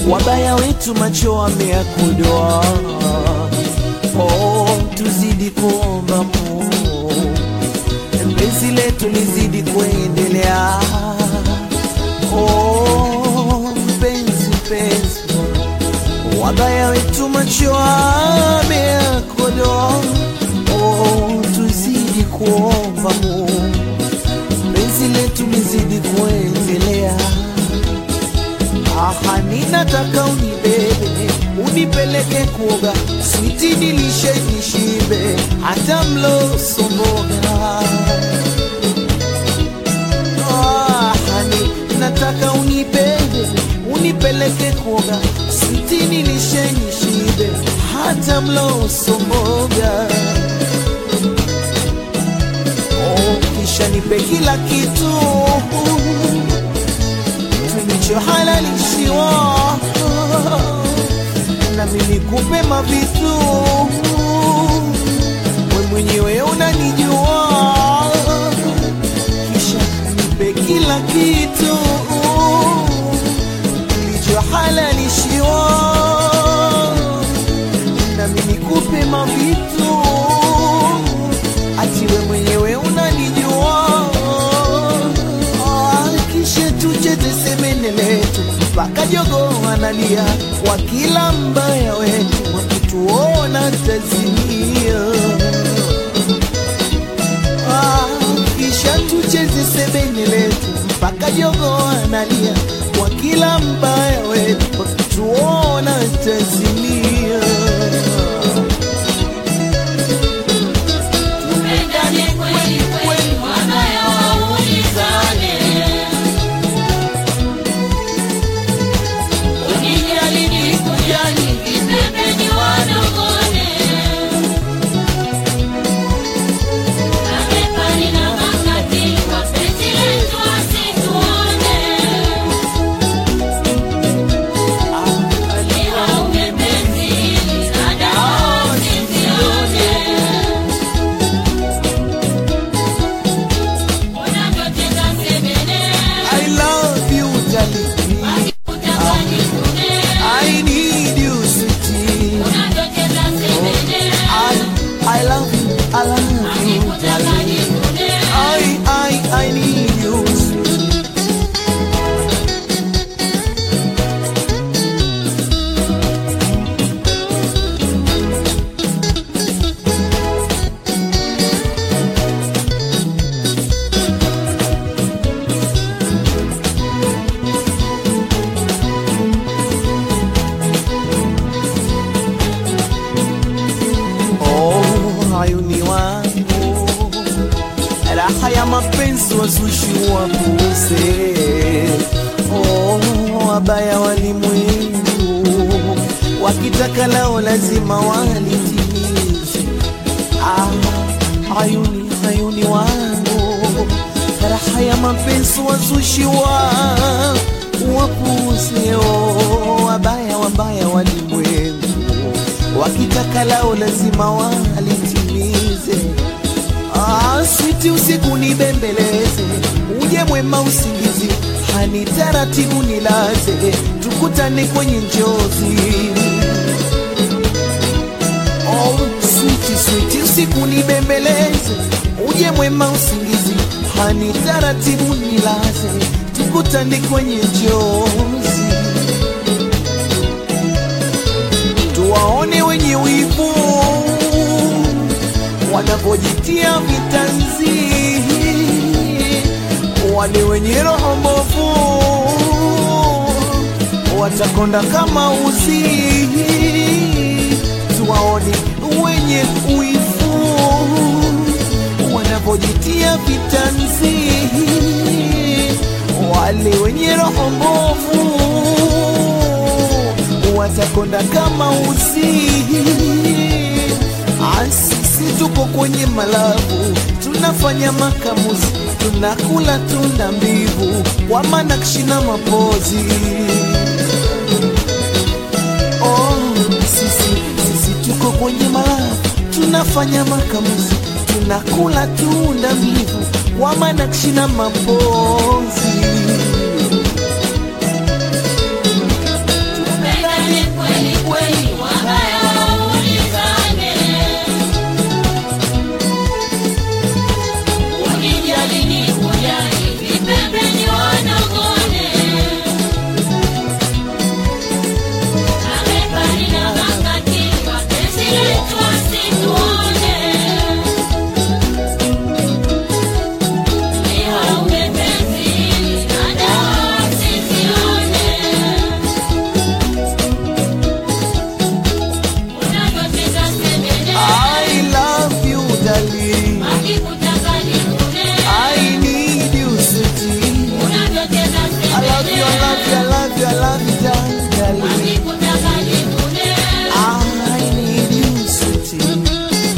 wabaya wetu macho wameyakodoa. Oh, tuzidi kuomba Mungu, penzi letu lizidi kuendelea. Oh, mpenzi mpenzi, wabaya wetu macho wameyakodoa. Oh, tuzidi kuomba Mungu, penzi letu lizidi kuendelea. Aha, ninataka unibebe unipeleke kuoga, switi nilishe nishibe, hata mlo somboga. Aha, ninataka unibebe unipeleke kuoga, switi nilishe nishibe, hata mlo somboga. Oh, kisha nipe kila kitu tulichohalalishiwa nami nikupe mavitu we mwenyewe unanijua kisha nipe kila kitu kilichohalalishiwa nami nikupe mavitu ati we mwenyewe unanijua Ah, kisha tucheze semene letu mpaka jogo analia kwa kila mbaya wetu wakituona tazimia Ah, kisha tucheze sebene letu mpaka jogo analia kwa kila mbaya wetu wakituona tazimia Tupendane kweli kweli, wabaya waulizane. Unijali nikujali, vipembeni wanongone. Mabepari na makatili, wapenzi letu wasituone. Niwaume penzi hili, dada wao sizione. Unavyocheza sebene, I love you darling utamani kune. I need you sweetie Unavyocheza sebene, I, I love you, I love you, utamani darling. kune. I, I, I need you. Oh, hayuni wangu, raha ya mapenzi wazushi wapuuze. Oh, wabaya walimwengu, wakitaka lao lazima walitimize. Ah, hayuni, hayuni wangu, raha ya mapenzi wazushi wa wapuuze. Oh, wabaya, wabaya walimwengu wakitaka lao lazima walitimize. Ah, switi usiku nibembeleze, uje mwema usingizi, hani taratibu nilaze, tukutane kwenye njozi. Oh, switi switi usiku nibembeleze, uje mwema usingizi, hani taratibu nilaze, tukutane kwenye njozi. tuwaone wenye wivu wanavyojitia vitanzi, wale wenye roho mbovu watakonda kama uzi. Tuwaone wenye wivu wanavyojitia vitanzi, wale wenye roho mbovu watakonda kama uzi. Ah, Sisi tuko kwenye malabu, tunafanya makamuzi, tunakula tunda mbivu kwa manakshi na mapozi. Oh, sisi, sisi tuko kwenye malabu, tunafanya makamuzi, tunakula tunda mbivu kwa manakshi na mapozi. I love you, darling. wakikutaka nikune I need you, sweetie.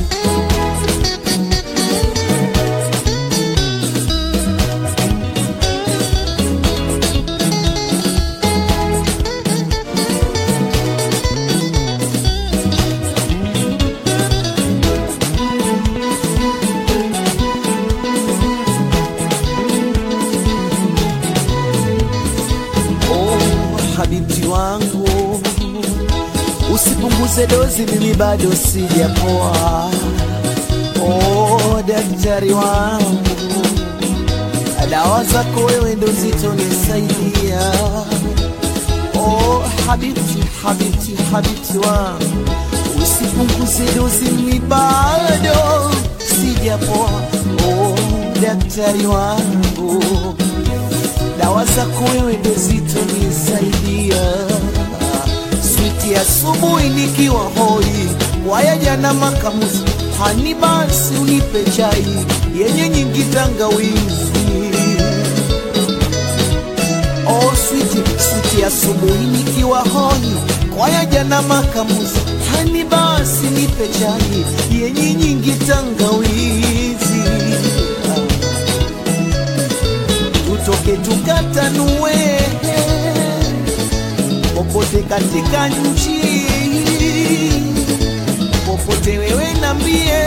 Oh, habibti wangu, usipunguze dozi, mimi bado sijapoa. Oh, daktari wangu, dawa zako wewe ndo zitonisaidia. Oh, habibti, habibti, habibti wangu, usipunguze dozi, mimi bado sijapoa. Oh, daktari wangu dawa zako wewe ndo zitonisaidia. Switi asubuhi nikiwa hoi, waya jana makamuzi, hani basi unipe chai yenye nyingi tangawizi. Oh, switi, switi asubuhi nikiwa hoi, waya jana makamuzi, hani basi nipe chai yenye nyingi tangawizi. tutoke tukatanue popote katika nchi, popote wewe nambie,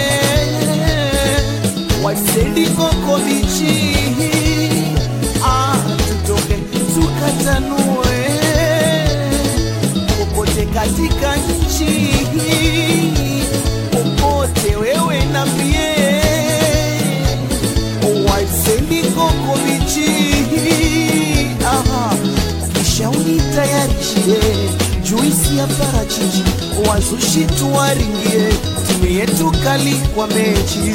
wasendi koko bichi, ah, tutoke tukatanue popote katika nchi, popote wewe nambie waisendi koko bichi Aha, kisha unitayarishie juisi ya parachichi, wazushi tuwaringie, timu yetu kali kwa mechi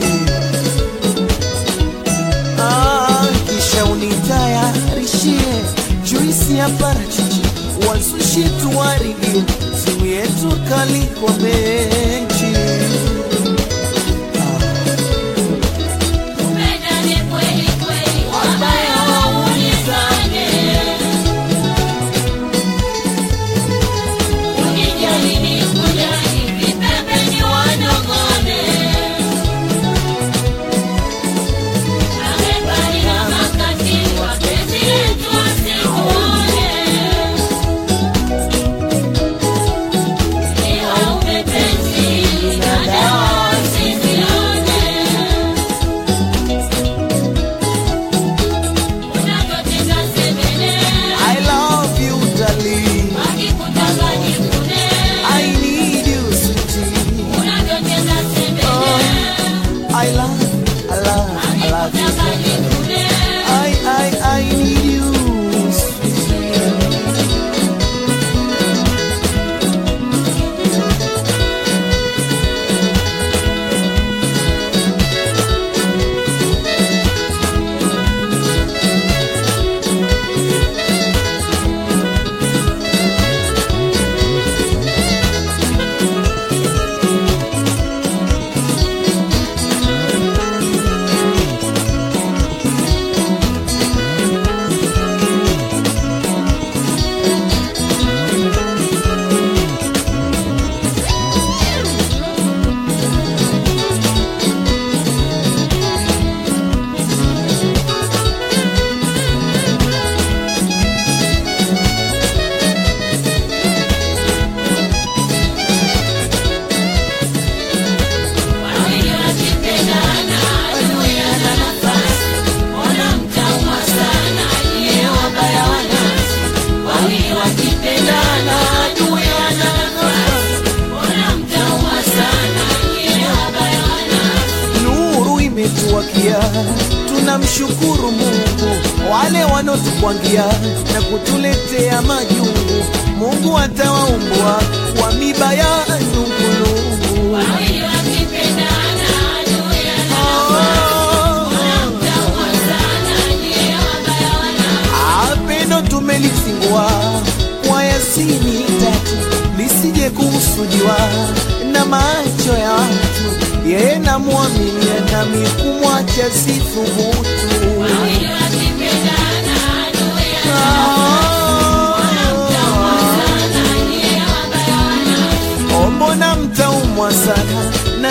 Ah, kisha unitayarishie juisi ya parachichi, wazushi tuwaringie, timu yetu kali kwa mechi Tupendane kweli kweli, wabaya waulizane. Unijali nikujali, vipembeni wanong'one. Mabepari na makatili, wapenzi letu wasituone. Ni waume penzi, na dawa usizione. Unavyotenda sebele, I love you darling wakikutaka nikune. I need you, sweetie. Unavyotenda sebele, I love, I love, I love you. wakikutaka nikune. I, I, I need you, sweetie. Wawili wakipendana, adui hana nafasi. Mbona mtaumwa sana, nyie wabaya wa nafsi. Wawili wakipendana, adui hana nafasi. Mbona mtaumwa sana, nyie wabaya wa nafsi. Nuru imetuwakia, tunamshukuru Mungu. Wale wanotukwangia na kutuletea majungu, Mungu atawaumbua kwa miba ya nungulungu. Wawili wakipendana, adui hana Oh. mtaumwa sana, nyie wabaya wa nafsi. Apendo tumelifungua kwa Yasini tatu lisije kusudiwa na macho ya watu, yeye namwamini nami kumwacha sithubutu. Wawili wakipendana, adui hana Ah,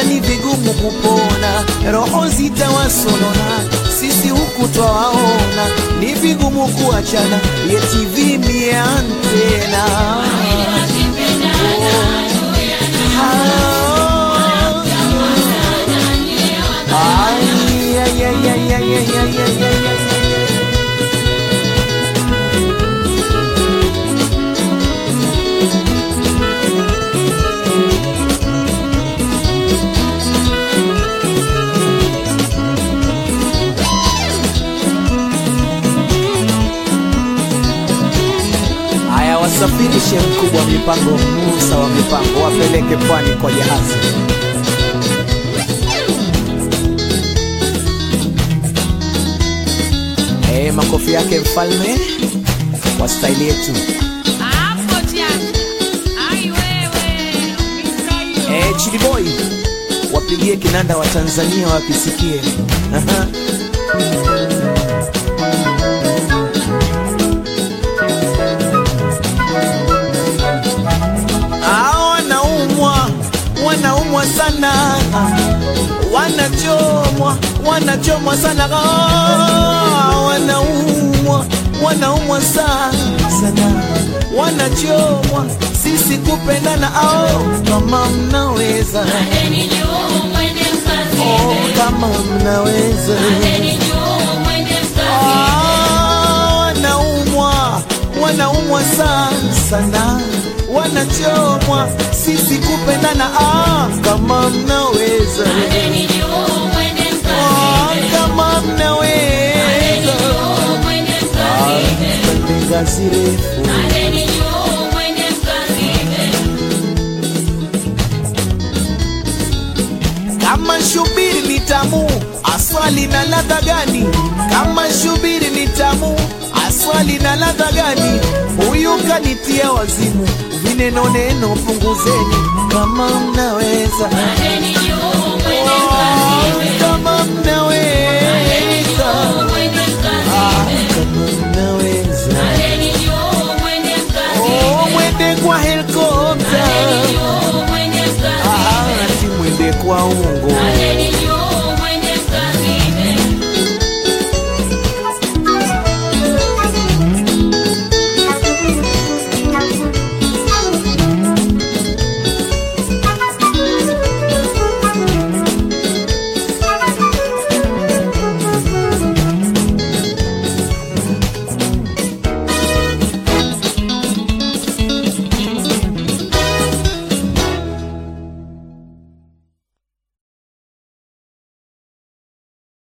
ni vigumu kupona, roho zitawasonona, sisi huku twawaona, ni vigumu kuachana, yeti vimie antena Ay, ay, ay, ay, ay, ay, ay, ay, ay, ay, ay. Haya, wasafirishe mkubwa wa mipango, Musa wa mipango, wapeleke pwani kwa jahazi. Eh, makofi yake mfalme wa staili yetu. Hapo tiacha. Ai wewe. Mikaio. Eh, Chidi Boy wapigie kinanda wa Tanzania wakisikie. Aha. Ah, wanaumwa wanaumwa sana wanachomwa wanachomwa sana Ah, wanaumwa wanaumwa sana sana wanachomwa sisi kupendana ao kama mnaweza Pandeni juu mwende oh, mkazibe. kama mnaweza Pandeni juu mwende mkazibe. Ah, wanaumwa wanaumwa sana sana wanachomwa sisi kupendana ah, kama mnaweza Pandeni juu mwende ah, mkazibe. kama mnaweza Juu mwende Ah, mkazibe. pande ngazi refu Pandeni juu mwende mkazibe. kama shubiri ni tamu aswali na ladha gani kama shubiri ni tamu aswali na ladha gani huyu kanitia wazimu vineno neno punguzeni kama mnaweza Pandeni juu mwende Ah, mkazibe. kama mnaweza Juu mwende Ah, mkazibe. kama mnaweza Pandeni juu mwende mkazibe. oh, mwende kwa helikopta Juu mwende mkazibe. Ah, ati mwende kwa ungo